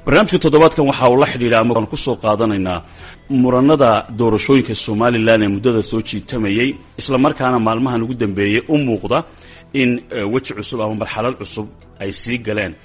barnaamijka toddobaadkan waxa uu la xidhiidha ama aan kusoo qaadanaynaa muranada doorashooyinka somalilan ee muddada soo jiitamayey isla markaana maalmahan ugu dambeeyey u muuqda in weji cusub ama marxalad cusub ay sii galeen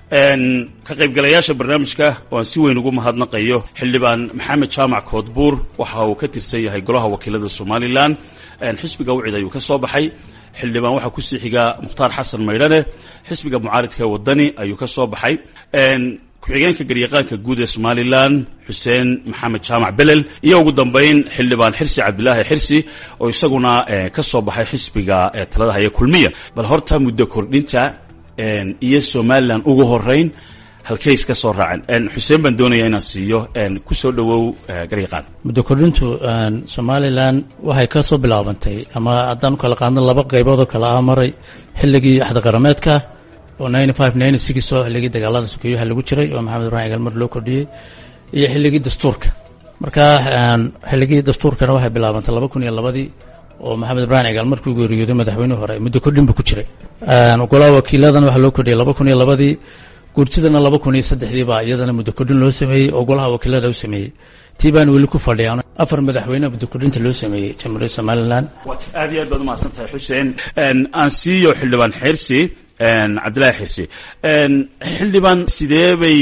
ka qaybgalayaasha barnaamijka oo aan si weyn ugu mahadnaqayo xildhibaan maxamed jaamac koodbuur waxa uu ka tirsan yahay golaha wakiilada somalilan xisbiga wicid ayuu ka soo baxay xildhibaan waxaa kusii xiga mukhtaar xasan maydhane xisbiga mucaaridka ee wadani ayuu ka soo baxay ku-xigeenka garyaqaanka guud ee somalilan xuseen maxamed jaamac belel iyo ugu dambeyn xildhibaan xirsi cabdilaahi xirsi oo isaguna ka soo baxay xisbiga talada haya kulmiya bal horta muddo kordhinta iyo somalilan ugu horeyn halkay iska soo raaceen xuseen baan doonaya inaan siiyo kusoo dhawow garyaqaan muddo kordhintu somalilan waxay ka soo bilaabantay ama haddaan u kala qaadno laba qaybood oo kale ah maray xilligii axda qarameedka oo ninety five ninety six oo xilligii dagaalada sukeeyaha lagu jiray oo maxamed ibrahim galmar loo kordhiyey iyo xilligii dastuurka marka xilligii dastuurkana waxay bilaabantay laba kun iyo labadii oo maxamed ibrahim cigaal markuu geeriyooday madaxweynihii hore muddo kordhin buu ku jiray golaha wakiiladana waxaa loo kordhiyay laba kun iyo labadii guurtidana laba kun iyo saddexdii baa iyadana muddo kordhin loo sameeyey oo golaha wakiilada u sameeyey tii baan weli ku fadhiyan afar madaxweyne muddo kordhinta loo sameeyey jamhuuriyadda somalilan aad iyo aad baad umahadsan tahay xuseen aan siiyo xildhibaan xirsi cabdillahi xirsi xildhibaan sidee bay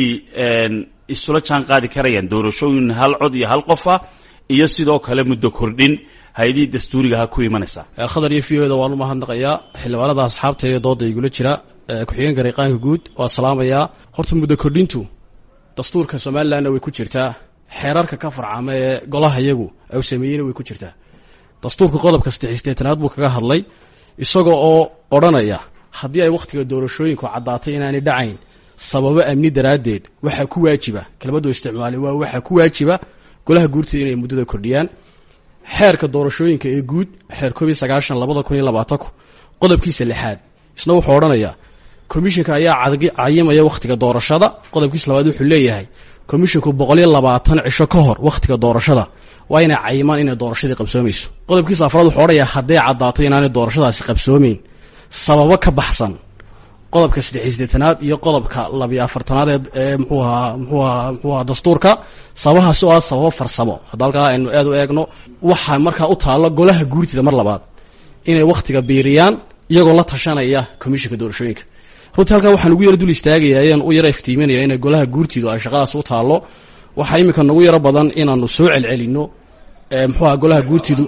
isula jaan qaadi karayaan doorashooyin hal cod iyo hal qofa iyo sidoo kale muddo kordhin hay-adihii dastuurigaha ku imanaysaa khadar iyo v o da waan u mahadnaqayaa xildhibaanada asxaabta iyo dooda igula jira ku-xigeenka rayqaanka guud waa salaamayaa horta muddo kordhintu dastuurka somalilanna way ku jirtaa xeerarka ka farcama ee golaha iyagu u sameeyeyna way ku jirtaa dastuurka qodobka saddex sideetanaad buu kaga hadlay isaga oo odhanaya haddii ay wakhtiga doorashooyinku caddaatay inaanay dhacayn sababo amni daraaddeed waxaa ku waajiba kelmaddu isticmaalay waa waxaa ku waajiba golaha guurtida inay muddada kordhiyaan xeerka doorashooyinka ee guud xeer koob iyo sagaashan labada kun iyo labaatanku qodobkiisa lixaad isna wuxuu odhanayaa komishinka ayaa cayimaya wakhtiga doorashada qodobkiisa labaad wuxuu leeyahay komishinku boqol iyo labaatan cisho ka hor wakhtiga doorashada waa inay cayimaan inay doorashadii qabsoomayso qodobkiisa afraad wuxuu odhanayaa hadday caddaato inaanay doorashadaasi qabsoomeyn sababo ka baxsan qodobka saddex sideetanaad iyo qodobka labiyo afartanaad ee mxuu ahaa mxuu ahaa mxuu ahaa dastuurka sababahaasi oo ah sababo farsamo hadda halkaa aynu aad u eegno waxaa markaa u taallo golaha guurtida mar labaad inay wakhtiga biiriyaan iyagoo la tashanaya komishinka doorashooyinka runtii halkaa waxaan ugu yaro dul istaagaya ayaan u yaro iftiiminaya inay golaha guurtidu ay shaqadaas u taallo waxaa iminka nagu yaro badan inaanu soo celcelinno mxuu aha golaha guurtidu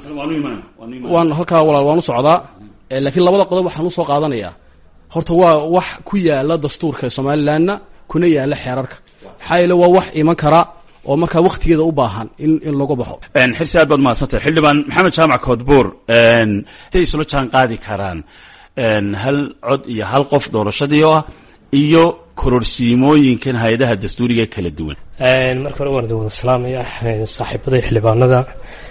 waan halkaa walaal waan u socdaa laakiin labada qodob waxaan usoo qaadanayaa horta waa wax ku yaala dastuurka somalilanna kuna yaala xeerarka maxaa yeele waa wax iman kara oo markaa wakhtigeeda u baahan in in lagu baxo xirsi aad baad mahadsantahay xildhibaan maxamed jaamac koodbuur hay isula jaan qaadi karaan hal cod iyo hal qof doorashadii oo ah iyo kororsiimooyinkan hay-adaha dastuuriga kala duwan marka hore waan wada salaamaya saaxiibada xildhibaanada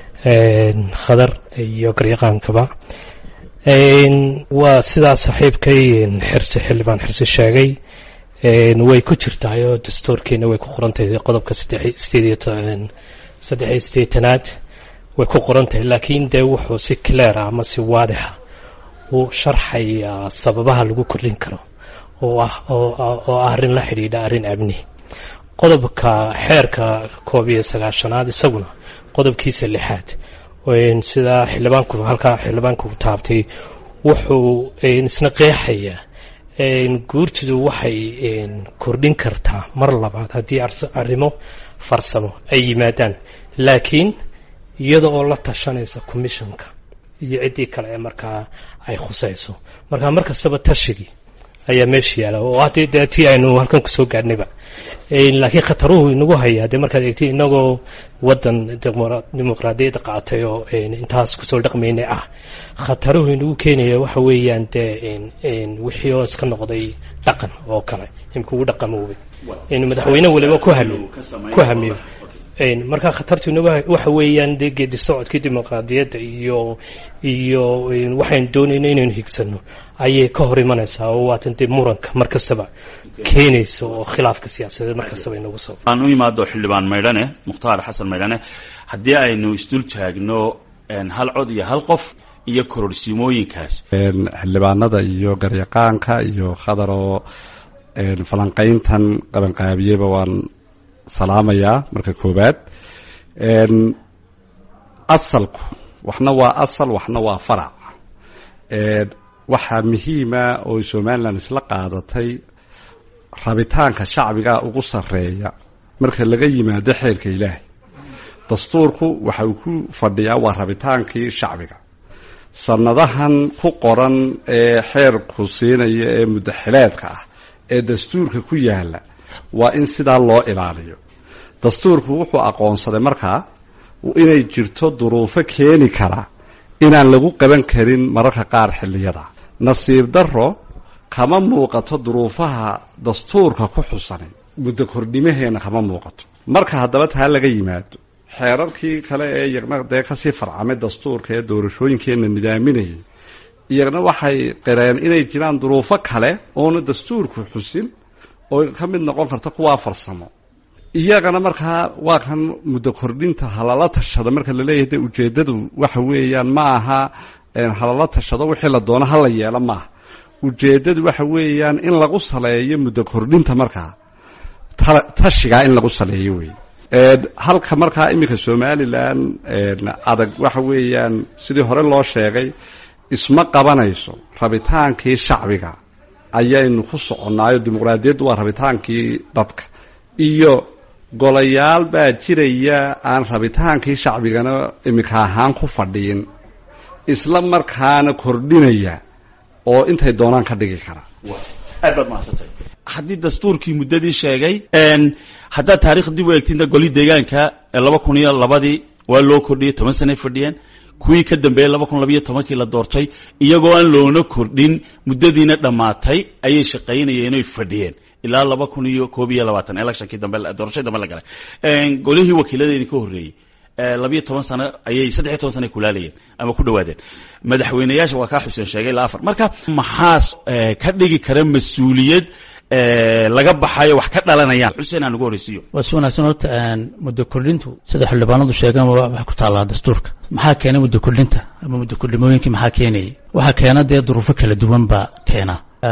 khadar iyo garyaqaankaba waa sidaa saaxiibkay xirsi xildhibaan xirsi sheegay way ku jirtahay oo dastuurkeena way ku qorantahay qodobka saddexiyo sideetanaad way ku qorantahay laakiin dee wuxuu si cleara ama si waadixa uu sharxayaa sababaha lagu kordhin karo oo ah oo ah arrin la xidhiidha arrin amni qodobka xeerka koob iyo sagaashanaad isaguna qodobkiisa lixaad sidaa xildhibaanku halkaa xildhibaanku taabtay wuxuu isna qeexayaa guurtidu waxay kordhin kartaa mar labaad haddii arrimo farsamo ay yimaadaan laakiin iyada oo la tashanaysa commissionka iyo ciddii kale ee markaa ay khusayso markaa mar kastaba tashigii ayaa meesha yaala oo haddii dee tii aynu halkan kusoo gaadhnayba laakiin khataruhu inagu hayaa dee markaad eegtay inagoo waddan dimuqraadiyadda qaatay oo intaas kusoo dhaqmaynay ah khataruhu inagu keenaya waxa weeyaan dee wixii oo iska noqday dhaqan oo kale imika ugu dhaqamoobay in madaxweyne waliba ku hamiyo ku hamiyo markaa khatartuna waxa weeyaan dee geedi socodkii dimuqraadiyadda iyo iyo waxaynu doonayno inaynu higsano ayay ka hor imanaysaa oo waatan dee muranka mar kastaba keenaysa oo khilaafka siyaasadeed mar kastaba inagu soo aan u imaado xildhibaan maydhane mukhtaar xasan maydhane haddii aynu isdul taagno hal cod iyo hal qof iyo kororsimooyinkaas xildhibaanada iyo garyaqaanka iyo khadar oo falanqayntan qabanqaabiyeba waan salaamayaa marka koowaad asalku waxna waa asal waxna waa farac waxaa muhiima oo somalilan isla qaadatay rabitaanka shacbiga ugu sarreeya marka laga yimaado xeerka ilaahay dastuurku waxa uu ku fadhiyaa waa rabitaankii shacbiga sanadahan ku qoran ee xeerku siinaya ee muddaxileedka ah ee dastuurka ku yaala waa in sidaa loo ilaaliyo dastuurku wuxuu aqoonsaday markaa inay jirto duruufo keeni kara inaan lagu qaban karin mararka qaar xilliyada nasiib darro kama muuqato duruufaha dastuurka ku xusanay muddo kordhimaheenna kama muuqato marka haddaba taa laga yimaado xeerarkii kale ee iyagna dee kasii farcamay dastuurka ee doorashooyinkeenna nidaaminayay iyagna waxay qireen inay jiraan duruufo kale oona dastuurku xusin oo ka mid noqon karta kuwaa farsamo iyagana markaa waa kan muddo kordhinta halala tashada marka laleeyahay de ujeeddadu waxa weeyaan ma aha halala tashado wixii la doono hala yeelo maaha ujeeddadu waxa weeyaan in lagu saleeyo muddo kordhinta markaa tashigaa in lagu saleeyo wey halka markaa iminka somalilan adag waxa weeyaan sidii hore loo sheegay isma qabanayso rabitaankii shacbiga ayaynu ku soconnaayo dimuqraadiyaddu waa rabitaankii dadka iyo golayaal baa jiraya aan rabitaankii shacbigana iminka ahaan ku fadhiin isla markaana kordhinaya oo intay doonaan ka dhigi kara aad baad mahadsantay haddii dastuurkii muddadii sheegay haddaad taarikh dib u eegtinta goli deegaanka laba kun iyo labadii waa loo kordhiyey toban sanay fadhiyeen kuwii ka dambeeyey laba kun labayo tobankii la doortay iyagoo aan loona kordhin muddadiina dhammaatay ayay shaqaynayeen oy fadhiyeen ilaa laba kun iyo koob iyo labaatan electionkii dambe doorashadii dambe la galay golihii wakiiladeedii ka horreeyey labiyo toban sano ayay saddexiyo toban sana kulaalayeen ama ku dhawaadeen madaxweyneyaasha waa kaa xuseen sheegay ilaa afar marka maxaas ka dhigi kara mas-uuliyad laga baxayo wax ka dhalanayaan xuseen aan ugu horreysiiyo waa si wanaagsan horta muddo kordhintu sida xildhibaanadu sheegeen waxay ku taallaa dastuurka maxaa keenay muddo kordhinta ama muddo kordhimooyinkii maxaa keenayay waxaa keena dee duruufo kala duwan baa keena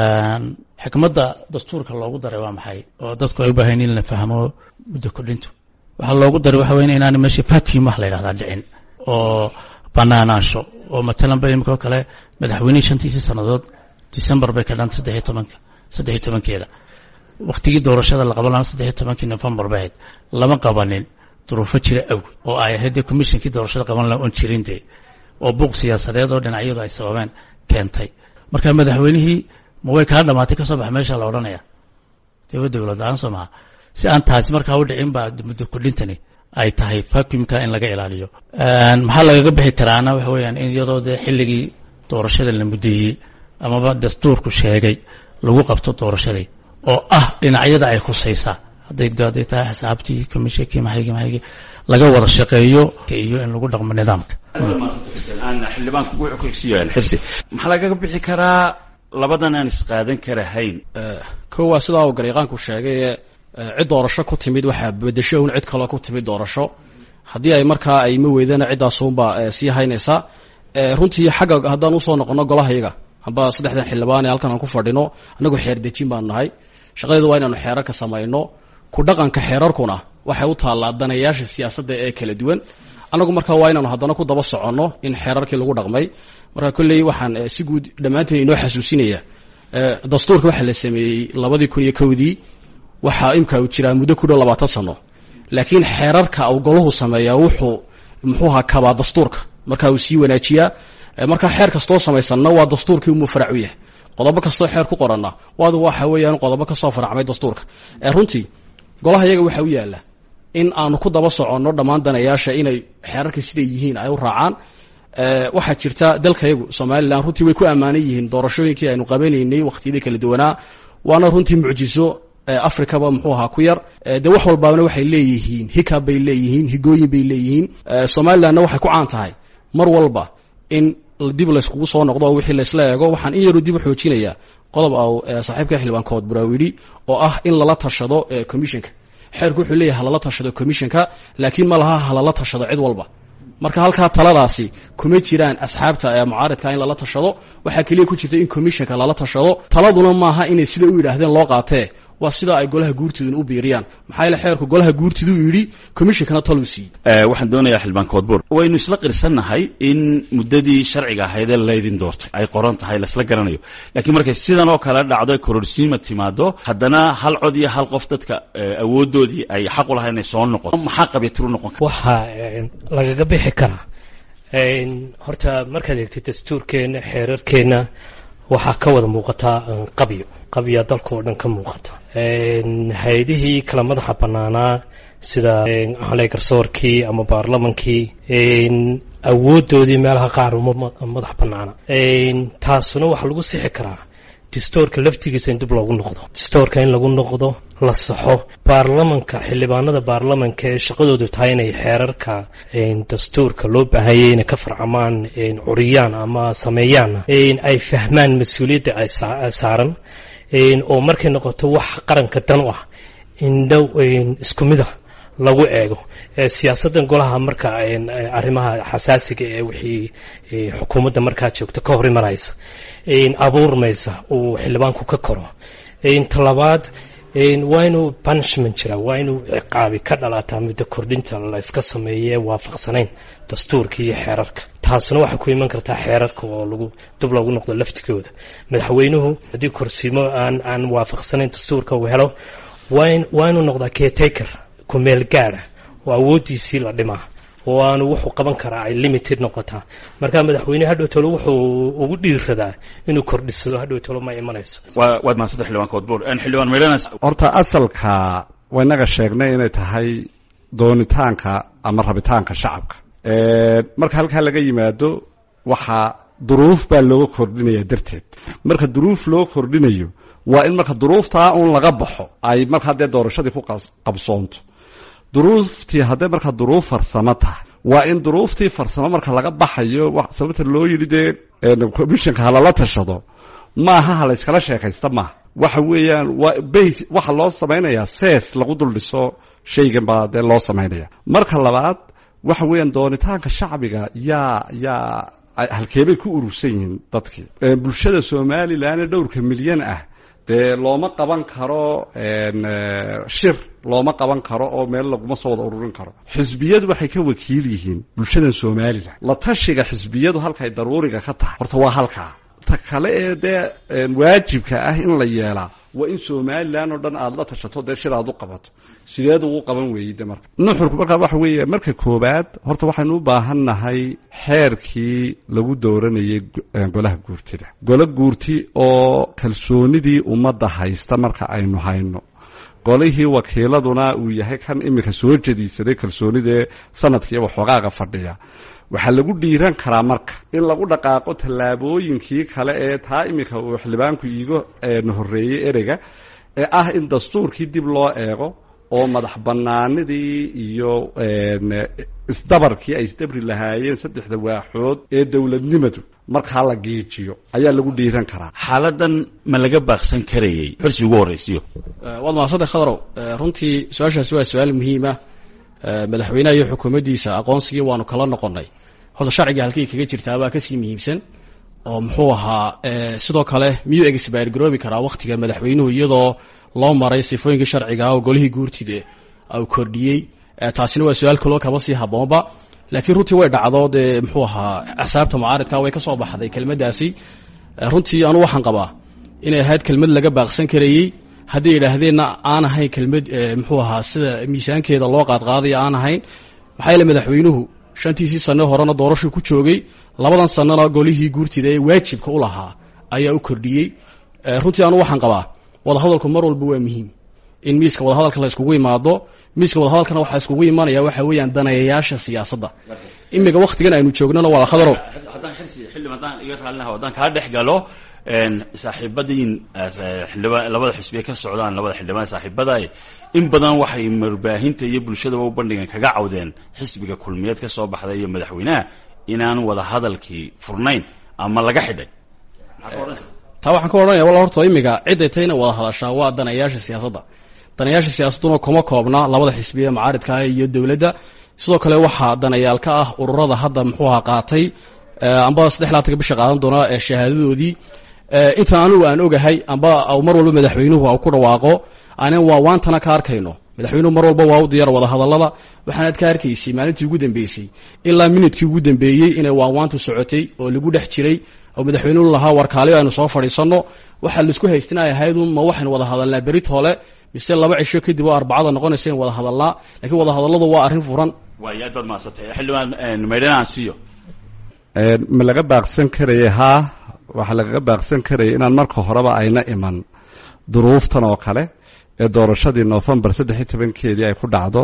xikmadda dastuurka loogu daray waa maxay oo dadku ay u baahayn in la fahmo muddo kordhintu waxaa loogu daray waxa weya inaana meesha vacuum wax la yidhahdaa dhicin oo banaanaansho oo matalan ba imika oo kale madaxweynihii shantiisii sannadood december bay ka dhan saddexiyo tobanka saddexiyo tobankeeda wakhtigii doorashada la qaban lahaa saddexiyo tobankii novembar bay ahayd lama qabanin duruufo jira awgeed oo ay ahayd dee commissionkii doorashada qaban lahaa oon jirin dee oo buuq siyaasadeed oo dhinacyadu ay sababeen keentay marka madaxweynihii ma way kaa dhamaatay kasoo bax meesha la odhanaya dee wa dowlad la-aan soo maha si aan taasi markaa u dhicin baa muddo kordhintani ay tahay vacuumka in laga ilaaliyo maxaa lagaga bixi karaana waxa weeyaan in iyadoo dee xilligii doorashada la muddeeyey amaba dastuurku sheegay lagu qabto doorashadii oo ah dhinacyada ay khusaysaa hadday hadday tahay xisaabtii commissionkii maxaygii maxaygii laga wada shaqeeyo iyo in lagu dhaqmo nidaamka xildhibaanku wuxuu ku xigsiiyaan xirsi maxaa lagaga bixi karaa labadan aan isqaadan karahayn kow waa sidaa uu gariiqaanku sheegay cid doorasho ku timid waxaa bedesho un cid kaloo ku timid doorasho haddii ay markaa ay ma weydana ciddaasunbaa sii haynaysa runtii xagga haddaan usoo noqono golahayaga amba saddexdan xildhibaan ee halkan aan ku fadhino annagu xeer dejin baanu nahay shaqadeedu waa inaanu xeerarka samayno ku dhaqanka xeerarkuna waxay u taallaa danayaasha siyaasadda ee kala duwan annagu markaa waa inaanu haddana ku daba soconno in xeerarkii lagu dhaqmay marka kolley waxaan si guud dhammaanteen inoo xasuusinaya dastuurka waxaa la sameeyey labadii kun iyo kowdii waxaa imka uu jiraa muddo ku dhow labaatan sano laakiin xeerarka uu golahu sameeyaa wuxuu muxuuha kabaa dastuurka marka uu sii wanaajiyaa marka xeer kastoo samaysanna waa dastuurkii umuu farac u yahay qodobo kastoo xeer ku qoranna waadu waxa weeyaan qodobo kasoo faracmay dastuurka runtii golaha iyaga waxaa u yaala in aanu ku daba soconno dhammaan danayaasha inay xeerarka siday yihiin ay u raacaan waxaa jirta dalkayagu somalilan runtii way ku ammaanan yihiin doorashooyinkii aynu qabanaynay wakhtiyadii kala duwanaa waana runtii mucjiso africaba muxuu ahaa ku yar dee wax walbaana waxay leeyihiin hikab bay leeyihiin higooyin bay leeyihiin somalilanna waxay ku caan tahay mar walba in dib layskugu soo noqdo oo wixii laysla eego waxaan in yaru dib u xoojinayaa qodob au saaxiibka xildhibaankood buraawidhi oo ah in lala tashado commissionka xeerku wuxuu leeyahay halala tashado commissionka laakiin ma laha halala tashado cid walba marka halkaa taladaasi kuma jiraan asxaabta ee mucaaridka in lala tashado waxaa keliya ku jirta in commissionka lala tashado taladuna maaha inay sida u yidhaahdeen loo qaatee waa sidaa ay golaha guurtiduna u biiriyaan maxaa yaele xeerku golaha guurtiduu yidhi commissionkana taluu siiyey waxaan doonayaa xildhibaan koodbuur waynu isla qirsannahay in muddadii sharciga ahaydee laydin doortay ay qoran tahay laisla garanayo laakiin markay sidan oo kale dhacdo kororsiima timaado haddana hal cod iyo hal qof dadka awoodoodii ay xaq u lahay inay soo noqoto maxaa qabyatiru noqon kara waxaa lagaga bixi karaa horta markaad eegtid dastuurkeenna xeerarkeenna waxaa ka wada muuqataa qabyo qabya dalka oo dhan ka muuqata hay-adihii kala madaxa bannaanaa sida xalay garsoorkii ama baarlamankii awoodoodii meelaha qaar uma madax bannaana taasuna waxaa lagu sixi karaa distoorka laftigiisa in dib loogu noqdo distoorka in lagu noqdo la saxo baarlamanka xildhibaanada baarlamanka ee shaqadoodu tahay inay xeerarka dastuurka loo baahanyay inay ka farcamaan curiyaan ama sameeyaan ay fahmaan mas-uuliyadda ay saaran oo markay noqoto wax qaranka dan u ah indhow isku mida lagu eego siyaasaddan golaha marka arrimaha xasaasiga ee wixii xukuumadda markaa joogta ka hor imanaysa abuurmaysa uu xildhibaanku ka koro talabaad waa inuu punishment jira waa inuu ciqaabi ka dhalataa muddo kordhinta la iska sameeye waafaqsanayn dastuurka iyo xeerarka taasuna waxay ku iman kartaa xeerarka oo lagu dib loogu noqdo laftigooda madaxweynuhu haddii korsiimo aan aan waafaqsanayn dastuurka uu helo waa inuu noqdaa caretaker ku meel gaada oo awooddiisii la dhimaa oo aanu wuxuu qaban karaa ay limited noqotaa marka madaxweyne hadhow tolo wuxuu ugu dhiiradaa inuu kordhisado hadhow tolo ma imanayso waad mahadsanta xildhibaan koodbuur xildhibaan meydhanas horta asalka waynaga sheegnay inay tahay doonitaanka ama rabitaanka shacabka marka halkaa laga yimaado waxaa duruuf baa looga kordhinaya darteed marka duruuf loo kordhinayo waa in marka duruuftaa un laga baxo ay markaa dee doorashadii ku qabsoonto duruuftii hadday markaa duruuf farsamo tahay waa in duruuftii farsamo marka laga baxayo sababta loo yidhi dee commissionka halala tashado maaha ha layskala sheekaysta maaha waxa weeyaan waa base waxa loo samaynayaa sees lagu dul dhiso shaygan baa dee loo samaynaya marka labaad waxa weeyaan doonitaanka shacbiga yaa yaa halkeebay ku urursan yihiin dadkii bulshada somalilan ee dhowrka milyan ah dee looma qaban karo shir looma qaban karo oo meel laguma soo wada ururin karo xisbiyadu waxay ka wakiil yihiin bulshadan somalilan la tashiga xisbiyadu halkay daruuriga ka tahay horta waa halkaa ta kale ee dee waajibka ah in la yeelaa waa in somalilan oo dhan aada la tashato dee shir aad u qabato sideed ugu qaban weeyey de marka nuxurku markaa waxa weeye marka koobaad horta waxaynu u baahan nahay xeerkii lagu dooranayay golaha guurtida golo guurti oo kalsoonidii ummadda haysta marka aynu hayno golihii wakiiladuna uu yahay kan iminka soo jadiisaday kalsoonidee sanadkiiyo waxoogaaga fadhiya waxaa lagu dhiiran karaa marka in lagu dhaqaaqo tallaabooyinkii kale ee taa iminka uu xildhibaanku iiga horreeyey ereyga ee ah in dastuurkii dib loo eego oo madax bannaanidii iyo isdabarkii ay isdabri lahaayeen saddexda waaxood ee dowladnimadu markaa la geejiyo ayaa lagu dhiiran karaa xaaladan ma laga baaqsan karayey xorsi ugu horraysiyo waad mahadsantahy khadarow runtii su-aashaasi waa su-aal muhiima madaxweynaha iyo xukuumaddiisa aqoonsigii waanu kala noqonnay horta sharciga halkay kaga jirtaabaa kasii muhiimsan oo muxuu ahaa sidoo kale miyuu exbayr garoobi karaa wakhtiga madaxweynuhu iyadoo loo maray sifooyinkii sharciga oo golihii guurtide u kordhiyey taasina waa su-aal kaloo kaba sii haboonba laakiin runtii way dhacdo dee muxuu ahaa axsaabta mucaaridka way ka soo baxday kelmaddaasi runtii anu waxaan qabaa inay ahayd kelmad laga baaqsan karayey hadday yidhaahdeenna aan ahayn kelmad muxuu ahaa sida miisaankeeda loo qaadqaadaya aan ahayn maxaa yeele madaxweynuhu shantiisii sane horena doorashuu ku joogay labadan sanena golihii guurtida ee waajibka u lahaa ayaa u kordhiyey runtii anu waxaan qabaa wadahadalku mar walba waa muhiim in miiska wadahadalka la iskugu imaado miiska wadahadalkana waxaa iskugu imanaya waxa weeyaan daneeyayaasha siyaasadda imiga waktigan aynu joognana waa khadarow haddaan xirsi xildhib haddaan iga raallinaha haddaan kaa dhex galo saaxiibadiin xildhibaan labada xisbiye ka socdaan labada xildhibaan saaxiibaday in badan waxay marbaahinta iyo bulshadaba u bandhigan kaga cawdeen xisbiga kulmiyeed ka soo baxday iyo madaxweynaha inaan wada hadalkii furnayn ama laga xidhay taa waxaan ka odhanaya walla horta imiga ciday tayna wada hadashaa waa danayaasha siyaasadda danayaasha siyaasadduna kuma koobna labada xisbiye mucaaridka iyo dowladda sidoo kale waxaa danayaal ka ah ururada hadda muxuu ahaa qaatay amba saddex laatanka bisha qaadan doona ee shahaadadoodii intan anigu aan ogahay amba mar walba madaxweynuhu u ku dhawaaqo anan waa waantana ka arkayno madaxweynuhu mar walba waa u diyaar wada hadallada waxaanaad ka arkaysay maalintii ugu dambeysay ilaa minidkii ugu dambeeyey inay waanwaantu socotay oo lagu dhex jiray oo madaxweynuhu lahaa warkaali aynu soo fadhiisanno waxaa laisku haystin ay ahayd ma waxaynu wada hadalnaa berit hole mise laba cisho kadib oo arbacada noqonaysa in wada hadalnaa lakiin wada hadalladu waa arrin furan waay aad baad mahadsantay xildhibaan maydhana aan siiyo ma laga baaqsan karaya haa waxaa lagaga baaqsan karaya inaan marka horeba ayna iman duruuftan oo kale ee doorashadii novembar saddex iyo tobankeedii ay ku dhacdo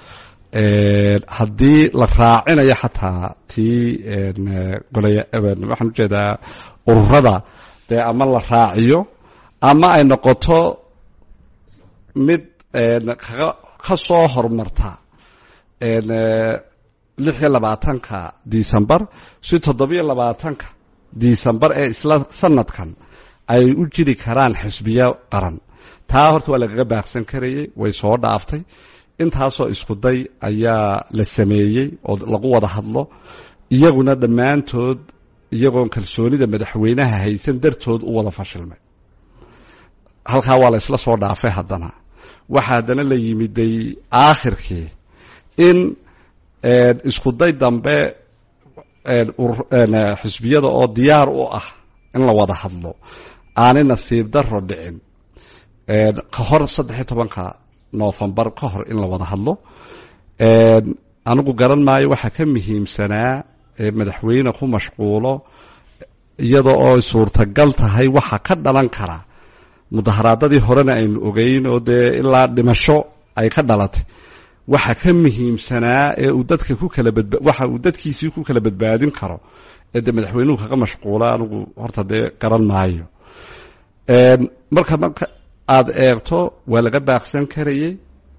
haddii la raacinayo xataa tii golaya waxaan ujeedaa ururada dee ama la raaciyo ama ay noqoto mid kaga ka soo hormarta lix iyo labaatanka decembar si toddobiyo labaatanka decembar ee isla sanadkan ay u jiri karaan xisbiyo qaran taa horta waa lagaga baaqsan karayey way soo dhaaftay intaasoo iskuday ayaa la sameeyey oo lagu wada hadlo iyaguna dhammaantood iyagoon kalsoonida madaxweynaha haysan dartood u wada fashilmay halkaa waa la isla soo dhaafay haddana waxaa haddana la yimiday aakhirkii in iskuday dambe xisbiyada oo diyaar u ah in la wada hadlo aanay nasiib daro dhicin ka hor saddexiyo tobanka novembar ka hor in la wada hadlo anigu garan maayo waxaa ka muhiimsanaa ee madaxweyne ku mashquulo iyada oo suurtagal tahay waxa ka dhalan kara mudaharaadadii horena aynu ogeyn oo dee ilaa dhimasho ay ka dhalatay waxa ka muhiimsanaa ee uu dadka ku kala badba waxa uu dadkiisii ku kala badbaadin karo ee dee madaxweynuhu kaga mashquula anigu horta dee garan maayo marka marka aada eegto waa laga baaqsan karayey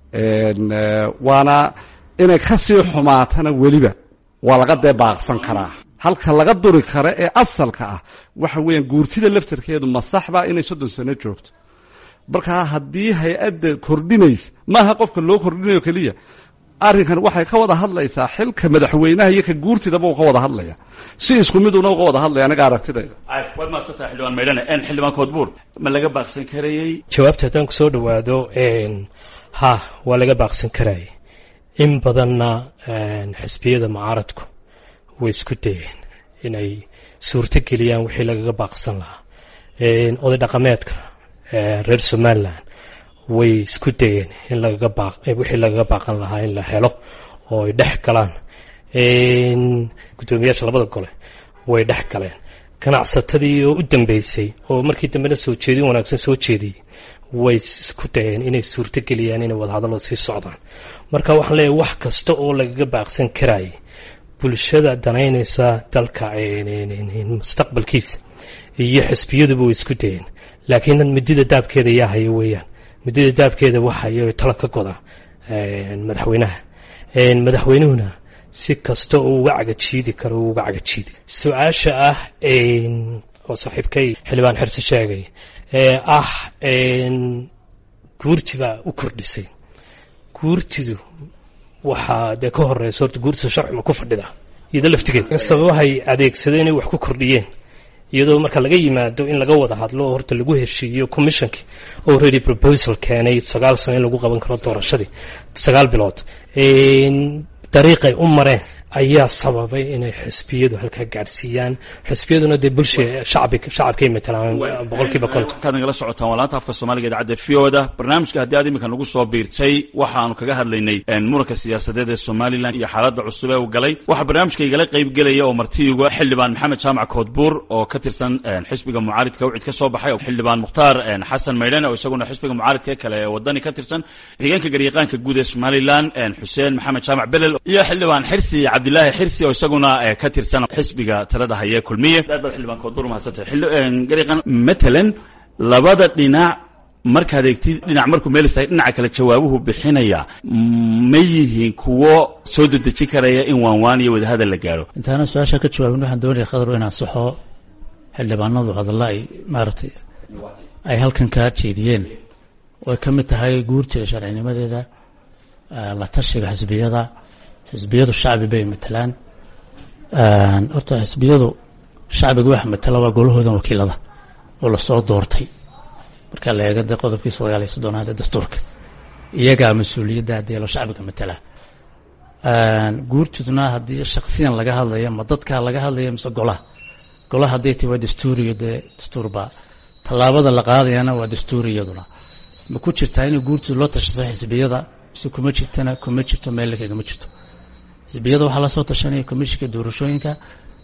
waana inay kasii xumaatana weliba waa laga dee baaqsan karaa halka laga duri kara ee asalka ah waxa weeyaan guurtida laftarkeedu ma saxba inay soddon sano joogto markaa haddii hay-adda kordhinaysa maaha qofka loo kordhinayo keliya arrinkan waxay ka wada hadlaysaa xilka madaxweynaha iyo ka guurtidaba uu ka wada hadlaya si isku miduna uga wada hadlaya aniga aragtidayda waad maadsantaha xildhibaan maydhane xildhibaan koodbuur ma laga baaqsan karayey jawaabta haddaan ku soo dhowaado ha waa laga baaqsan karayay in badanna xisbiyada mucaaradku way isku dayeen inay suurto geliyaan wixii lagaga baaqsan lahaa oday dhaqameedka reer somalilan way isku dayeen in lagaga baaq wixii lagaga baaqan lahaa in la helo oo ay dhex galaan guddoomiyaasha labada gole way dhex galeen ganacsatadii oo u dambeysay oo markii dambena soo jeedin wanaagsan soo jeediyey way isku dayeen inay suurto geliyaan inay wadahadallo sii socdaan marka waxaan leeyahay wax kasta oo lagaga baaqsan karayay bulshada danaynaysa dalka mustaqbalkiisa iyo xisbiyaduba way isku dayeen laakiin midida daabkeeda yaa haya weeyaan midida daabkeeda waxayo talo ka goda madaxweynaha madaxweynuhuna si kasta oo uga cagajiidi karo u uga cagajiidi su-aasha ah oo saaxiibkay xildhibaan xirse sheegay ee ah guurtibaa u kordhisay guurtidu waxaa dee ka horeysa horta guurtida sharcima ku fadhida iyado laftigeeda sababahay adeegsadeen inay wax ku kordhiyeen iyadoo marka laga yimaado in laga wada hadlo oo horta lagu heshiiyo commissionkii already proposal keenay sagaal sano in lagu qaban karo doorashadii sagaal bilood dariiqay u mareen ayaa sababay inay xisbiyadu halkaa gaadhsiiyaan xisbiyaduna dee bulsha shacbi shacabkay matalaan boqolkiiba konton markaad nagala socotaan waa laanta afka soomaaliga idaacadda v o da barnaamijka haddii aad iminka nagu soo biirtay waxaanu kaga hadlaynay muranka siyaasadeed ee somalilan iyo xaaladda cusub ee uu galay waxaa barnaamijka igala qayb gelaya oo martiiga xildhibaan maxamed jaamac koodbuur oo ka tirsan xisbiga mucaaridka wcid ka soo baxay xildhibaan mukhtaar xasan maydhane oo isaguna xisbiga mucaaridka kale ee wadani ka tirsan xigeenka garyaqaanka guud ee somalilan xuseen maxamed jaamac belel iyo xildhibaan xirsi cabdilaahi xirsi oo isaguna ka tirsan xisbiga talada haye kulmiye aad baad xildhibaan koodbuur mahadsantay garyaqaan matalan labada dhinac markaad eegtid dhinac markuu meel istahay dhinaca kale jawaabuhu bixinaya ma yihiin kuwo soo dedejin karaya in waanwaan iyo wadahadal la gaadho intaana su-aasha ka jawaabin waxaan doonaya khadar inaan saxo xildhibaanadu hadalla ay maaragtay ay halkan kaa jeediyeen oo ay ka mid tahay guurtida sharcinimadeeda la tashiga xisbiyada xisbiyadu shacbi bay matelaan horta xisbiyadu shacbiga waxa matala waa golahoodan wakiilada oo lasoo doortay markaa la eega dee qodobkii sagaal iyo soddonaad ee dastuurka iyagaa mas-uuliyadda adeelo shacbiga matala guurtudna haddii shaksiyan laga hadlayo ma dadkaa laga hadlayo mise golaha golaha hadday tahi waa dastuuriyo dee dastuurbaa tallaabada la qaadayana waa dastuuri iyaduna ma ku jirtaa inay guurtudu loo tashato xisbiyada mise kuma jirtana kuma jirto meel kagama jirto xisbiyada waxaa lasoo tashanaya komishinka doorashooyinka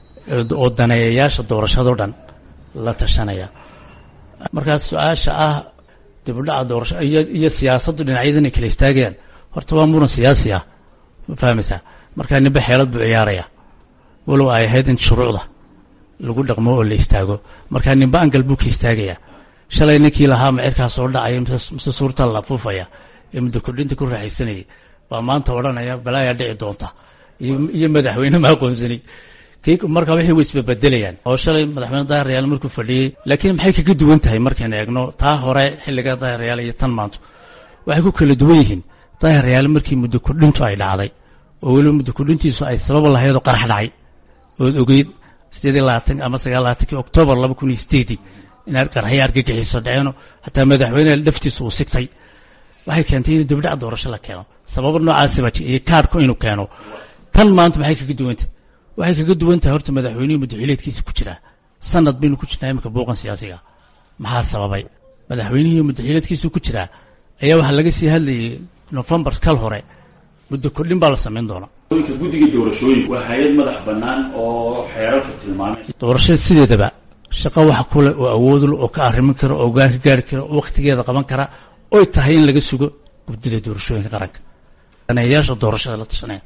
oo daneeyayaasha doorashado dhan la tashanaya markaas su-aasha ah dibudhaca doorasho iyo siyaasaddu dhinacyada inay kala istaagayaan horta waa muran siyaasi ah ma fahmaysaa markaa ninba xeelad buu ciyaaraya walow ay ahayd in shuruucda lagu dhaqmo oo la istaago markaa ninba angal buu ka istaagaya shalay ninkii lahaa macirkaa soo dhacaya mise suurta la afuufaya ee muddo kordhinta ku raaxaysanayay baa maanta odhanaya balaayaa dhici doonta iyo madaxweyne ma aqoonsani markaa waxay way isbabedelayaan oo shalay madaxweyne daahiryaal markuu fadhiyey laakiin maxay kaga duwan tahay markaynu eegno taa hore xilliga daahiryaal iyo tan maanto waxay ku kala duwan yihiin daahiryaal markii muddo kordhintu ay dhacday oo weliba muddo kordhintiisu ay sabab lahayd oo qarax dhacay ood ogeyd sideed iyo labaatan ama sagaal labaatankii oktoobar laba kun iyo sideedii inay qaraxyo argagixiso dhaceeno xataa madaxweyne laftiisa uu sigtay waxay keentay in dibdhac doorasho la keeno sababo noocaasiba iyo kaarhku inuu keeno tan maanta maxay kaga duwantah waxay kaga duwan tahay horta madaxweynihii muddaxileedkiisa ku jiraa sanad baynu ku jirnaa iminka buuqan siyaasiga maxaa sababay madaxweynihii muddaxileedkiisa ku jiraa ayaa waxaa laga sii hadlayay nofembar kal hore muddo kordhin baa la samayn doonaa guddiga doorashooyinka waa hay-ad madax bannaan oo xeerarka tilmaamay doorashada sideedaba shaqo waxa kule oo awoodul oo ka arrimin kara oo gaan ka gaari kara oo wakhtigeeda qaban kara oy tahay in laga sugo guddida doorashooyinka qaranka daneeyayaasha doorashada la tashanaya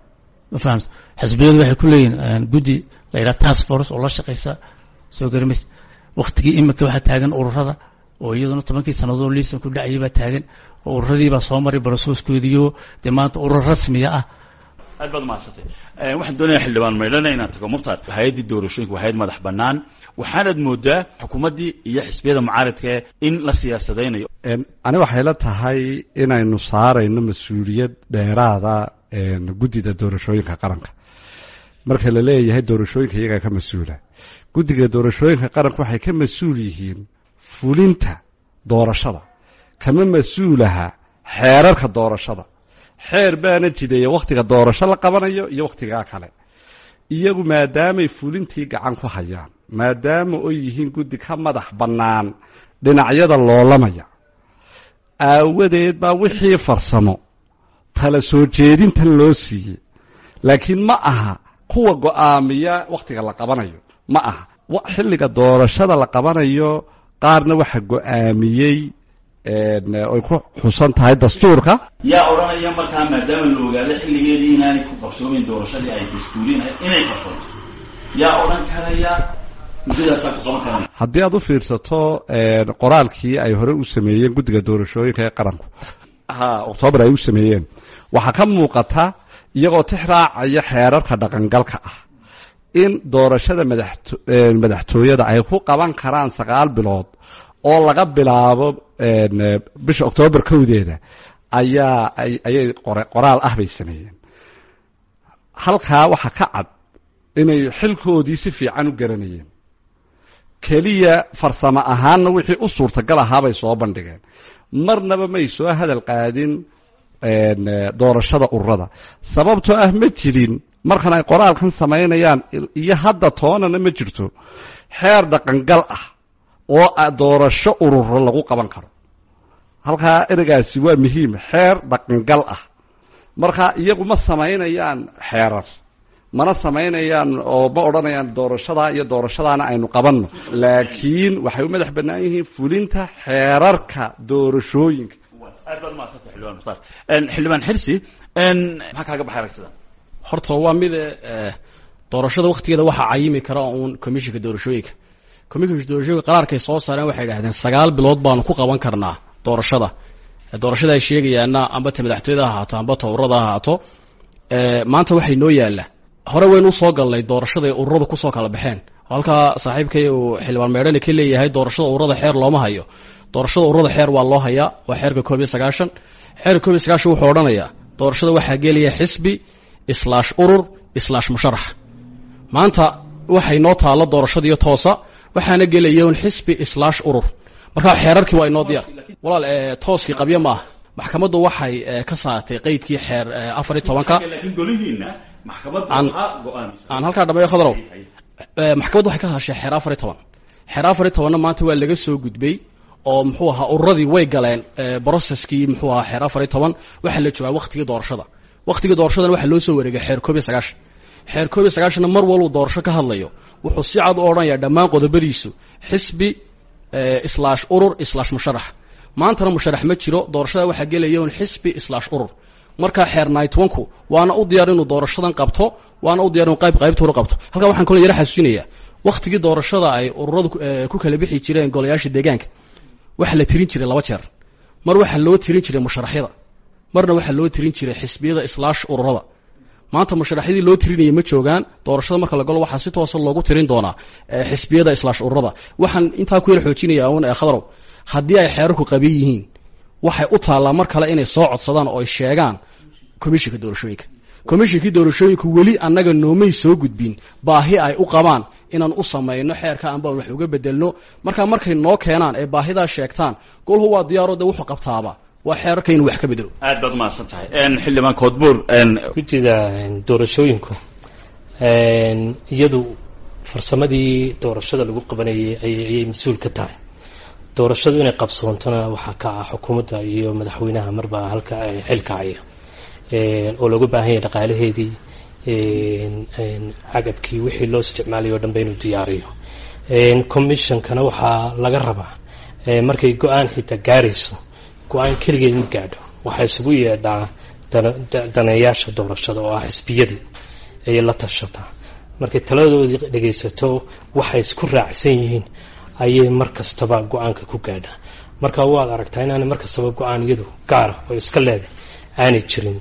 ma fahamsa xisbiyadu waxay ku leeyihin guddi la yidhaha task force oo la shaqaysa soo garimays wakhtigii iminka waxaa taagan ururada oo iyaduna tobankii sannadood liisan ku dhacayay baa taagan oo ururadiibaa soo maray barasooskoodiyo dee maanta urur rasmiya ah aad baad umahadsantay waxaan doonaya xildhibaan maydhana inaan tago mukhtaar hay-addii doorashooyinka waa hay-ad madax bannaan waxaanaad moodaa xukuumaddii iyo xisbiyada mucaaradka in la siyaasadaynayo ani waxay la tahay inaynu saarayno mas-uuliyad dheeraada guddida doorashooyinka qaranka marka la leeyahay doorashooyinka iyagaa ka mas-uula guddiga doorashooyinka qaranka waxay ka mas-uul yihiin fulinta doorashada kama mas-uulaha xeerarka doorashada xeer baana jideeya wakhtiga doorasho la qabanayo iyo wakhtigaa kale iyagu maadaamay fulintii gacan ku hayaan maadaama oy yihiin guddi ka madax bannaan dhinacyada loolamaya aawadeed baa wixii farsamo tala soo jeedintan loo siiyey laakiin ma aha kuwa go'aamiya wakhtiga la qabanayo ma aha xilliga doorashada la qabanayo qaarna waxa go'aamiyey ay ku xusan tahay dastuurka yaa odhanaya markaa maadaama la ogaado xilligeedii inaanay ku qabsoomayn doorashadii ay dastuurinahay inay qabsoonto yaa odhan karaya muddadaasaa ku qaban karaya haddii aad u fiirsato qoraalkii ay hore u sameeyeen guddiga doorashooyinka ee qaranku ha oktoobar ay u sameeyeen waxaa ka muuqata iyagoo tix raacaya xeerarka dhaqangalka ah in doorashada madaxtooyada ay ku qaban karaan sagaal bilood oo laga bilaabo bisha oktoobar kowdeeda ayaa ayay qoraal ah bay sameeyeen halkaa waxaa ka cad inay xilkoodii si fiican u garanayeen keliya farsamo ahaanna wixii u suurtagal ahaabay soo bandhigeen marnaba may soo hadal qaadin doorashada ururada sababtoo ah ma jirin markan ay qoraalkan samaynayaan iyo hadda toonana ma jirto xeer dhaqangal ah oo doorasho ururo lagu qaban karo halkaa ereygaasi waa muhiim xeer dhaqangal ah marka iyagu ma samaynayaan xeerar mana samaynayaan oo ma odhanayaan doorashadaa iyo doorashadaana aynu qabanno laakiin waxay u madax bannaan yihiin fulinta xeerarka doorashooyinka aad baad umahadsantay xildhibaan mukhtaar xildhibaan xirsi maxaa kaaga baxay aragsida horta waa mide doorashada wakhtigeeda waxaa cayimi kara uun commishinka doorashooyinka commishinka doorashooyinka qaraarkay soo saareen waxay idhahdeen sagaal bilood baanu ku qaban karnaa doorashada doorashada ay sheegayaana amba ta madaxtooyada ha ahaato amba ta ururada ha ahaato maanta waxay noo yaalla hore waynu usoo galnay doorashada ay ururadu kusoo kala baxeen halkaa saaxiibkay uu xildhibaan meedhani ka leeyahay doorashada ururada xeer looma hayo doorashada ururada xeer waa loo hayaa waa xeerka koob iyo sagaashan xeerka koob iyo sagaashan wuxuu odhanayaa doorashada waxaa gelaya xisbi islaash urur islaash musharax maanta waxay noo taallo doorashadiiyo toosa waxaana gelaya un xisbi islaash urur markaa xeerarkii waa inoo diyaar walaal tooskii qabyo maaha maxkamaddu waxay ka saartay qeydkii xeer afar iyo tobanka aan halkaa dhammeeyo khadrow maxkamaddu waxay ka hadashay xeer afar iyo toban xeer afar iyo tobanna maanta waa laga soo gudbay oo muxuu ahaa ururadii way galeen broceskii muxuu ahaa xeer afar iyo toban waxaa la joogaa waktigii doorashada waktigii doorashadana waxaa loo soo wareegay xeer koob iyo sagaashan xeer koob iyo sagaashanna mar walbuu doorasho ka hadlayo wuxuu si cad u odhanayaa dhammaan qodobadiisu xisbi islaash urur islaash musharax maantana musharax ma jiro doorashada waxaa gelaya un xisbi islaash urur markaa xeer nightwanku waana u diyaar inuu doorashadan qabto waana u diyar inuu qayb qaybtuura qabto halkaa waxaan kalo yara xasuusinayaa waktigii doorashada ay ururadu ku kala bixi jireen golayaasha deegaanka waxaa la tirin jiray laba jeer mar waxaa loo tirin jiray musharaxyada marna waxaa loo tirin jiray xisbiyada islaash ururada maanta musharaxyadii loo tirinayay ma joogaan doorashada marka la galo waxaa si toosa loogu tirin doonaa xisbiyada islaash ururada waxaan intaa ku yar xoojinaya un khadarow haddii ay xeerarku qaban yihiin waxay u taallaa mar kale inay soo codsadaan oo ay sheegaan komishinka doorashooyinka komishinkii doorashooyinku weli annaga noomay soo gudbin baahi ay u qabaan inaan u samayno xeerka anbaan wax uga bedelno markaa markay noo keenaan ee baahidaa sheegtaan golhu waa diyaaro de wuxuu qabtaaba waa xeerarka inuu wax ka bedelo aad baad umahadsan tahay xildhibaan koodbuur gudida doorashooyinku iyadu farsamadii doorashada lagu qabanayay ayay mas-uul ka tahay doorashadu inay qabsoontona waxaa ka ah xukuumadda iyo madaxweynaha marba halka xilka haya oo looga baahan yahay dhaqaalaheedii cagabkii wixii loo isticmaalay o dhanba inuu diyaariyo commissionkana waxaa laga rabaa markay go-aan xitaa gaarayso go-aan keligeed ma gaadho waxaa isugu yeedhaa daneeyaasha doorashada oo ah xisbiyadii ayay la tashataa markay taladoodii dhegaysato waxay isku raacsan yihiin ayay mar kastaba go-aanka ku gaadhaa marka waad aragtaa inaanay mar kastaba go-aan iyadu gaara oo iska leeday aanay jirin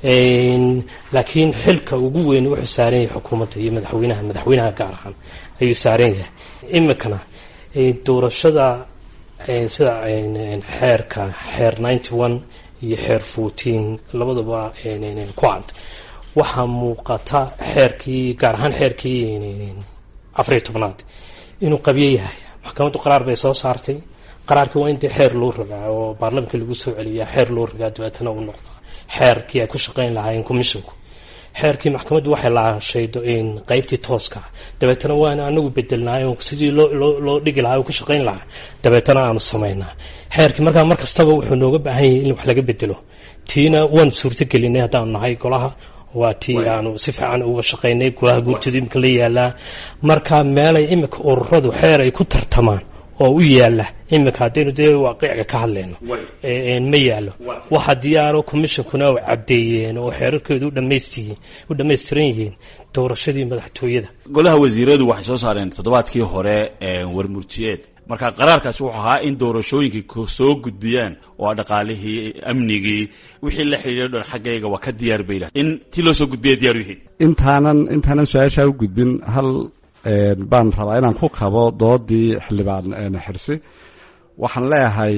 laakiin xilka ugu weyn wuxuu saaran yahay xukuumadda iyo madaxweynaha madaxweynaha gaar ahaan ayuu saaran yahay imikana doorashada sida xeerka xeer ninety one iyo xeer fourteen labadaba ku cad waxaa muuqata xeerkii gaar ahaan xeerkii afariyo tobnaad inuu qabyo yahay maxkamaddu qaraar bay soo saartay qaraarkii waa intii xeer loo ragaa oo baarlamanka lagu soo celiyaa xeer loo ragaa dabeetana uu noqdaa xeerkii ay ku shaqayn lahaayeen commissionku xeerkii maxkamaddu waxay laashay qeybtii tooska dabeetana waana anagu bedelnaay sidii loo dhigi lahaa ku shaqayn lahaa dabeetana aanu samaynaa xeerkii markaa mar kastaba wuxuu nooga baahan yahay in wax laga bedelo tiina waan suurtagelinay haddaanu nahay golaha waa tii aanu si fiican uga shaqaynay golaha guurtooda imika la yaalaa marka meelay imika ururadu xeer ay ku tartamaan oo u yaala imika haddaynu dee waaqiciga ka hadlayno ma yaalo waxa diyaaro commissionkuna ay caddeeyeen oo xeerarkeedu u dhammaystiran yihiin doorashadii madaxtooyada golaha wasiiradu waxay soo saareen toddobaadkii hore warmurtiyeed marka qaraarkaasi wuxuu ahaa in doorashooyinkii soo gudbiyaan oo dhaqaalihii amnigii wixii la xidhiidho dhan xaggayga waa ka diyaar bay lahay in tii loo soo gudbiya diyaar yihiin intaanan intaanan su-aashaa u gudbin hal baan rabaa inaan ku kabo doodii xildhibaan xirsi waxaan leeyahay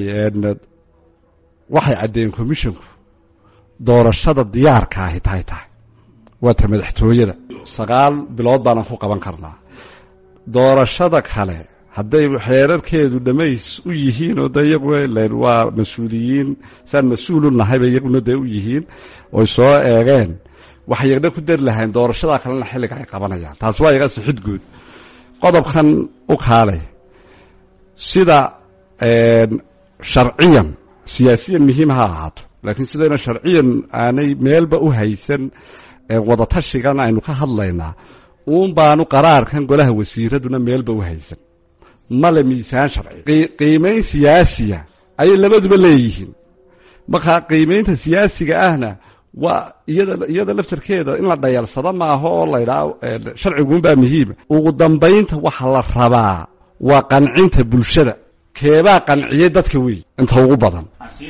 waxay caddeeyeen commissionku doorashada diyaarka ahi tahay tahay waa ta madaxtooyada sagaal bilood baanan ku qaban karnaa doorashada kale hadday xeerarkeedu dhammays u yihiin oo de iyagu len waa mas-uuliyiin saan mas-uulu nahayba iyaguna dee u yihiin oy soo eegeen waxay yagdha ku dari lahayn doorashadaa kalena xilliga ay qabanayaan taas waa iga sixid guud qodobkan u kaalay sida sharciyan siyaasiyan muhiim ha ahaato laakiin sidayna sharciyan aanay meelba u haysan wadatashigan aynu ka hadlaynaa uun baanu qaraarkan golaha wasiiraduna meelba u haysan male miisaan sharci qiimayn siyaasiya ayay labaduba leeyihiin markaa qiimaynta siyaasiga ahna waa iyada iyada laftarkeeda in la dhayalsado maaha oo laydhaa sharciguunbaa muhiima ugu dambaynta waxa la rabaa waa qancinta bulshada keebaa qanciyey dadka wey inta ugu badan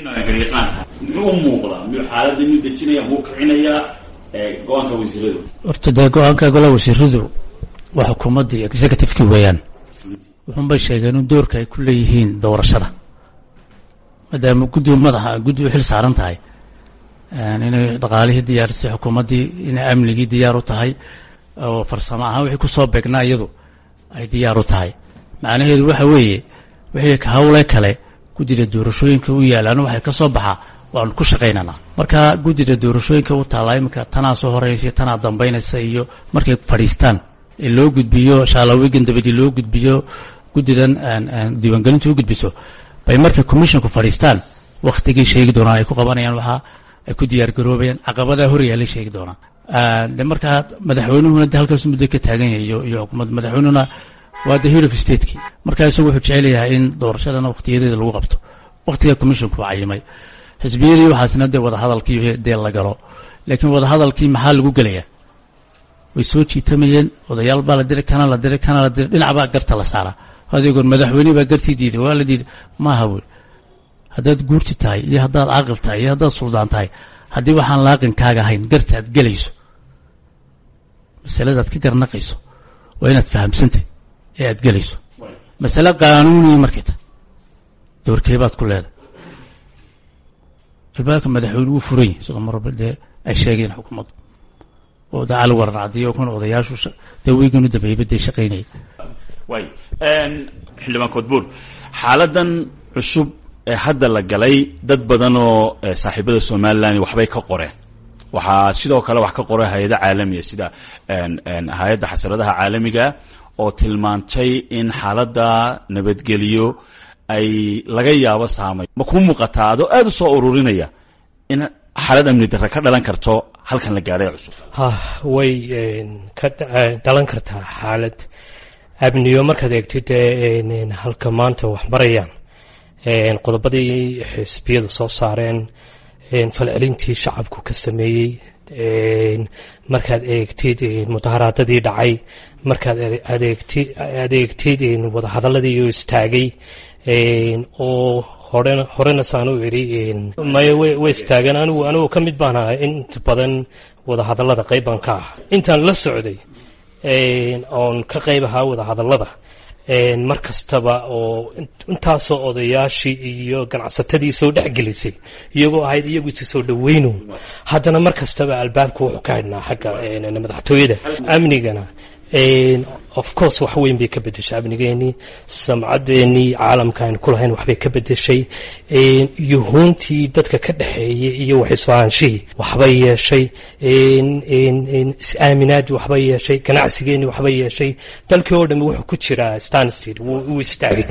muxuu muuqdaa miyuu xaaladda miyuu dejinaya muu kicinayaa go-aanka wasiiradu horta dee go-aanka golaha wasiiradu waa xukuumaddii executiveki weeyaan wuxuunbay sheegeen in doorka ay ku leeyihiin doorashada maadaama guddiga madaxa guddi u xil saaran tahay inay dhaqaalihii diyaarisay xukuumaddii inay amnigii diyaar u tahay oo farsamo ahaan wixii kusoo beegnaa iyadu ay diyaar u tahay macnaheedu waxa weeye wixii ka hawle kale guddida doorashooyinka u yaalaan waxay ka soo baxaa waanu ku shaqaynanaa marka guddida doorashooyinka u taallaa iminka tanaa soo horeysa tanaa dambaynaysa iyo markay fadhiistaan ee loo gudbiyo shaalawigan dabadii loo gudbiyo guddidan diiwaangelintu u gudbiso bay markay commissionku fadhiistaan wakhtigii sheegi doonaan ay ku qabanayaan waxaa ay ku diyaar garoobayaan caqabadaa horyaalay sheegi doonaan de markaa madaxweynuhuna de halkaas muddo ka taagan yahay iyo iyo xukuumadda madaxweynuhuna waa the head of stateki marka isagu wuxuu jecel yahay in doorashadana wakhtiyadeeda lagu qabto wakhtiga commissionku waa cayimay xisbiyadii waxaasna dee wadahadalkii dee la galo laakiin wadahadalkii maxaa lagu gelayaa way soo jiitamayeen odayaal baa la diray kana la diray kana la diray dhinac baa garta la saaraa adeegoon madaxweyne baa gartii diiday waa la diiday maaha wey haddaad guurti tahay iyo haddaad caaqil tahay iyo haddaad suldaan tahay haddii waxaan laaqinkaaga ahayn garta aad gelayso masaladaad ka garnaqayso waa inaad fahamsantay ee aad gelayso masale qaanuuniya markay tahay doorkeebaad ku leedahay albaabka madaxweyne wuu furan yahay sidoo marba dee ay sheegeen xukuumaddu oo da cali warar cadiyo kun odayaashu dee weygan u dambeeyba dee shaqaynaya waay xildhibaan koodbuur xaaladan cusub ee hadda la galay dad badan oo saaxiibada somalilan waxbay ka qoreen waxaa sidoo kale wax ka qoray hay-ada caalamiya sida hay-adda xasaradaha caalamiga oo tilmaantay in xaaladda nabadgeliyo ay laga yaabo saamay ma kuu muuqataa adoo aada u soo ururinaya in xaalad amni darre ka dhalan karto halkan la gaadhay cusub ha way ka dhalan kartaa xaalad amniyo markaad eegtid halka maanta wax marayaan qodobadii xisbiyadu soo saareen falcelintii shacabku ka sameeyey markaad eegtid mudaharaadadii dhacay markaad adeegtid adeegtid wadahadaladii oo istaagay oo hore horena saan u idhi maya way istaageen anigu anigu ka mid baan ahaa inta badan wadahadallada qayb baan ka ah intaan la socday oon ka qayb ahaa wadahadallada mar kastaba oo intaasoo odayaashii iyo ganacsatadii soo dhexgelisay iyagoo ahayd iyagu isi soo dhaweyno haddana mar kastaba albaabka wuxuu ka hadhnaa xagga madaxtooyada amnigana of course wax weyn bay ka bedeshay amnigeenii samcaddeenii caalamka aynu ku lahayn waxbay ka bedeshay yuhuuntii dadka ka dhexeeyay iyo waxisfahanshihii waxbay yeeshay is-aaminaadii waxbay yeeshay ganacsigeenii waxbay yeeshay dalkii oo dhami wuxuu ku jiraa stanstreet wuu istaagay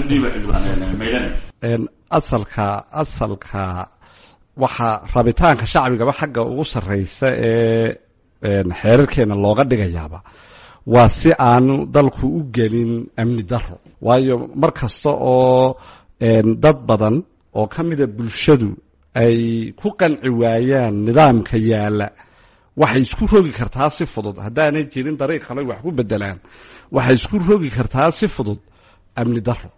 asalka asalka waxaa rabitaanka shacbigaba xagga ugu sarreysa ee xeerarkeena looga dhigayaaba waa si aanu dalku u gelin amni daro waayo mar kasta oo dad badan oo ka mida bulshadu ay ku qanci waayaan nidaamka yaalla waxay isku rogi kartaa si fudud haddaanay jirin dariiq kale wax ku bedelaan waxay isku rogi kartaa si fudud amni daro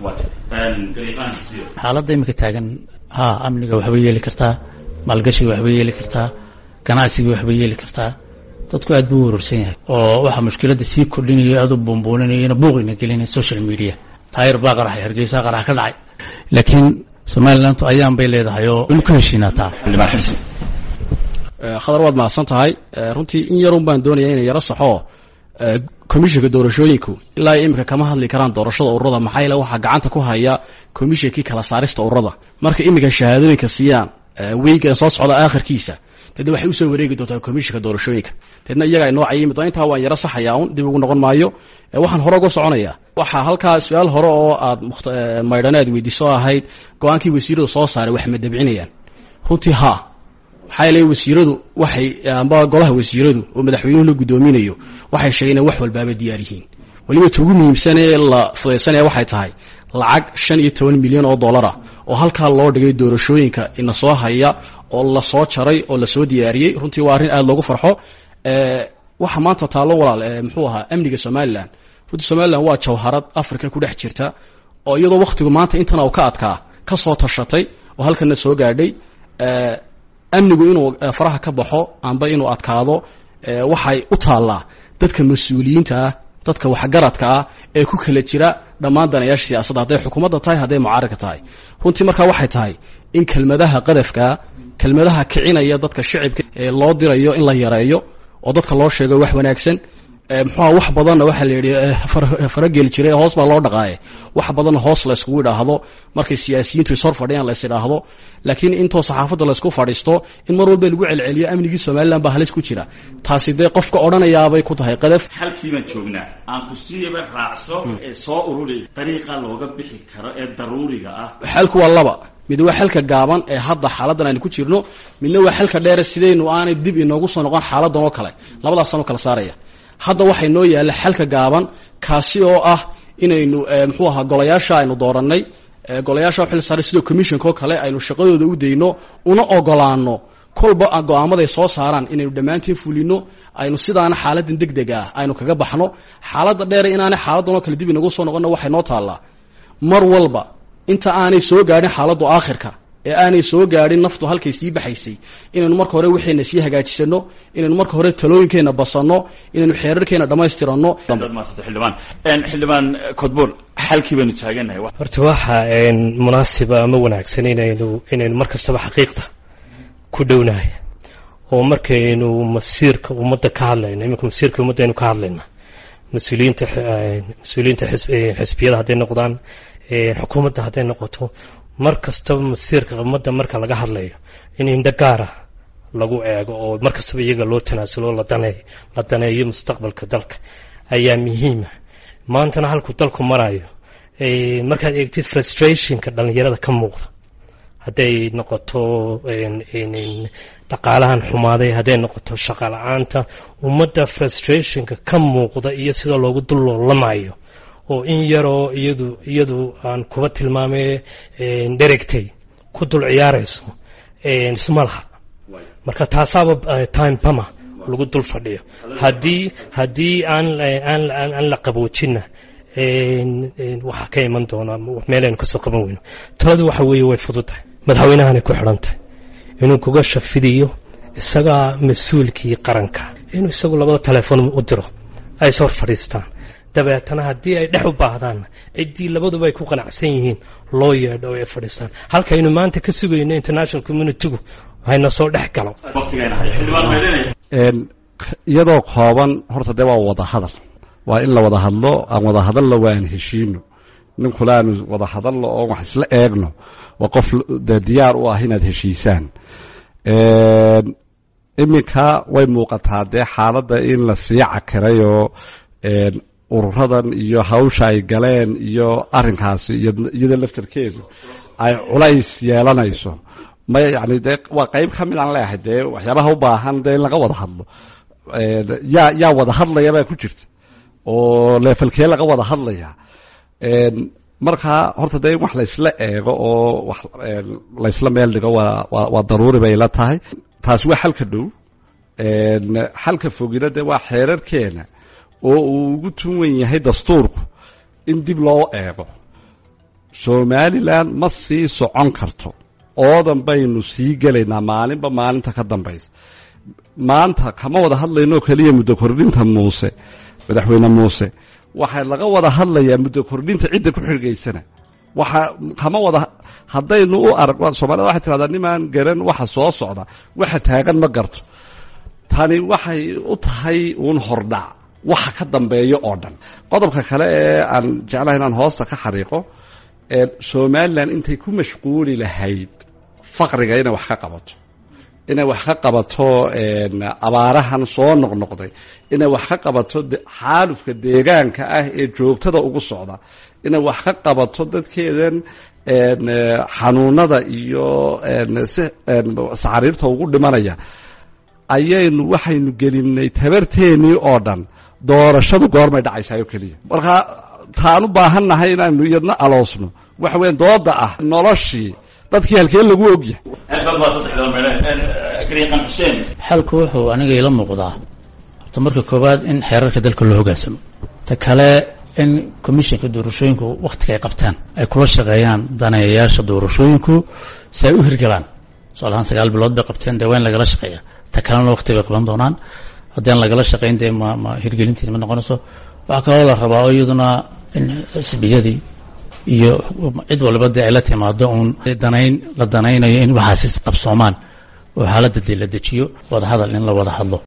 xaaladda iminka taagan ha amniga waxbay yeeli kartaa maalgashiga waxbay yeeli kartaa ganacsiga waxbay yeeli kartaa dadku aad buu u wararsan yahay oo waxaa mushkiladda sii kordhinayo aad u buunbuuninayona buuqina gelinaya social media taayir baa qaraxay hargeysa qarax ka dhacay laakiin somalilantu ayaan bay leedahay oo waynu ka heshiinaataa xildhibaan xibsi khadar waad mahadsan tahay runtii in yarun baan doonaya inay yaro saxo komishinka doorashooyinku ilaa iminka kama hadli karaan doorashada ururada maxaa yeele waxaa gacanta ku haya komishinkii kala saarista ururada marka iminka shahaadooyinka siiyaan weyga soo socda aakhirkiisa deedna waxay usoo wareegi doontaa komishinka doorashooyinka deedna iyaga inoo cayimi doon intaa waan yaro saxayaa un dib ugu noqon maayo waxaan hore uga soconaya waxaa halkaa su-aal hore oo aad maydhane aad weydiiso ahayd go-aankii wasiiradu soo saaray wax ma dabcinayaan runtii ha maxaa yeele wasiiradu waxay amba golaha wasiiradu oo madaxweynuhu la guddoominayo waxay sheegeen in wax walbaaba diyaar yihiin weliba ta ugu muhiimsan ee la fudaysanaya waxay tahay lacag shan iyo toban milyan oo dollara oo halkaa loo dhigay doorashooyinka ina soo haya oo lasoo jaray oo lasoo diyaariyey runtii waa arrin aada loogu farxo waxa maanta taallo walaal muxuu ahaa amniga somalilan runtii somalilan waa jawharad africa ku dhex jirta oo iyadoo wakhtigu maanta intan u ka adkaa ka soo tashatay oo halkana soo gaadhay amnigu inuu faraha ka baxo amba inuu adkaado waxay u taallaa dadka mas-uuliyiinta ah dadka waxgaradka ah ee ku kala jira dhammaan danayaasha siyaasadda hadday xukuumadda tahay hadday mucaaradka tahay runtii markaa waxay tahay in kelmadaha qadafkaa kelmadaha kicinaya dadka shicibka ee loo dirayo in la yareeyo oo dadka loo sheego wax wanaagsan muxuuha wax badanna waxaa la yidhi farageli jiray hoos baa loo dhaqaaye wax badanna hoos la yskugu idhaahdo markay siyaasiyiintu ishor fadhiyaan la is idhaahdo laakiin intoo saxaafadda laysku fadhiisto in mar walba lagu celceliyo amnigii somalilan baa halis ku jira taasi dee qofka odhanayaabay ku tahay qadaf halkii baan joognaa aan ku siiyaba raacso ee soo ururi dariiqa looga bixi karo ee daruuriga ah xalku waa laba mid waa xalka gaaban ee hadda xaaladan aynu ku jirno midna waa xalka dheere sidaynu aanay dib inoogu soo noqon xaaladan oo kale labadaasaan kala saaraya hadda waxay noo yaalla xalka gaaban kaasi oo ah inaynu muxuu ahaa golayaasha aynu doorannay golayaasha xil saaray sida commissionka oo kale aynu shaqadooda u dayno una ogolaano kolba go-aamaday soo saaraan inaynu dhammaantiin fulino aynu sidaana xaaladan deg deg ah aynu kaga baxno xaaladda dheere inaanay xaaladan oo kale dib inagu soo noqonna waxay noo taallaa mar walba inta aanay soo gaadhin xaaladdu aakhirka ee aanay soo gaadhin naftu halkay sii baxaysay inaynu marka hore waxayna sii hagaajisano inaynu marka hore talooyinkeenna basanno inaynu xeerarkeena dhammaystiranno xildhibaan xildhibaan codbol xalkii baynu taagannahay horta waxa munaasiba ama wanaagsan inaynu inaynu mar kastaba xaqiiqda ku dhownahay oo markaynu masiirka ummadda ka hadlayno iminka masiirka ummadda aynu ka hadlayna mas-uuliyiinta mas-uuliyiinta xisbiyada hadday noqdaan xukuumadda hadday noqoto mar kastaba masiirka ummadda marka laga hadlayo in indho gaara lagu eego oo mar kastaba iyaga loo tanaasulo la daneeyo la daneeyo mustaqbalka dalka ayaa muhiima maantana halkuu dalku marayo markaad eegtid frustrationka dhallinyarada ka muuqda hadday noqoto dhaqaalahan xumaaday hadday noqoto shaqa la-aanta ummadda frustrationka ka muuqda iyo sida loogu dulloolamayo oo in yaroo iyadu iyadu aan kuba tilmaamay dheregtay ku dul ciyaarayso isma laha marka taasaaba time bama lagu dul fadhiyo haddii haddii aan aan la qaboojinna waxaa ka iman doonaa meelaynu kasoo qaban weyno taladu waxa weeye way fududtahay madaxweynahanay ku xidhan tahay inuu kuga shafidiyo isagaa mas-uulkii qaranka inuu isagu labada telefoon u diro ay is hor fadhiistaan dabeetana haddii ay dhex u baahdaan ciddii labaduba ay ku qanacsan yihiin loo yeedho ay fadhiistaan halkaynu maanta ka sugayno international communitygu hayna soo dhex galo iyadoo kooban horta dee waa wada hadal waa in la wada hadlo aan wada hadallo waa aan heshiino ninkule aanu wada hadallo oo wax isla eegno waa qof dee diyaar u ah inaad heshiisaan iminka way muuqataa dee xaaladda in la sii cakirayoo ururadan iyo hawsha ay galeen iyo arinkaasi iyada laftarkeedu ay culays yeelanayso may yani dee waa qeyb ka mid aan leeyahay dee waxyaabaha u baahan dee in laga wada hadlo yaa yaa wada hadlaya baa ku jirta oo leefalkee laga wada hadlaya markaa horta dee in wax laysla eego oo wax laysla meel dhigo waa waa daruuri bay la tahay taasi waa xalka dhow xalka fogina dee waa xeerarkeena oo uu ugu tunwan yahay dastuurku in dib loo eego somalilan ma sii socon karto oodan baynu sii gelaynaa maalinba maalinta ka dambaysa maanta kama wada hadlayno keliya muddo kordhinta muuse madaxweyne muuse waxaa laga wada hadlayaa muddo kordhinta cidda ku xirgaysana waxa kama wada haddaynu u arag soomaalida waxay tirahdaa nimaan garan waxa soo socda waxa taagan ma garto tani waxay u tahay uun hordhac waxa ka dambeeyo oo dhan qodobka kale ee aan jeclahay inaan hoosta ka xariiqo somalilan intay ku mashquuli lahayd faqriga inay wax ka qabato inay wax ka qabato abaarahan soo noqnoqday inay wax ka qabato xaalufka deegaanka ah ee joogtada ugu socda inay wax ka qabato dadkeedan xanuunada iyo saxariirta ugu dhimanaya ayaynu waxaynu gelinay tabarteenii oo dhan doorashadu goormay dhacaysayo keliya markaa taan u baahannahay inaanu iyadna aloosno waxa weya dooda ah noloshii dadkii halkee lagu ogyahay xalku wuxuu aniga ila muuqdaa horta marka koowaad in xeerarka dalka loo hogaansamo ta kale in commissionka doorashooyinku wakhtiga ay qabtaan ay kula shaqeeyaan daneeyayaasha doorashooyinku si ay u hirgalaan tusaalahaan sagaal bilood bay qabteen dee waa in lagala shaqeeya ta kalena wakti bay qaban doonaan haddii aan lagala shaqayn dee ma ma hirgelintiina ma noqonayso waxaa kaloo la rabaa oo iyaduna in xisbiyadii iyo cid waliba dee ay la timaado uun danayn la danaynayo in waxaasi qabsoomaan oo xaaladda dee la dejiyo wada hadal in la wada hadlo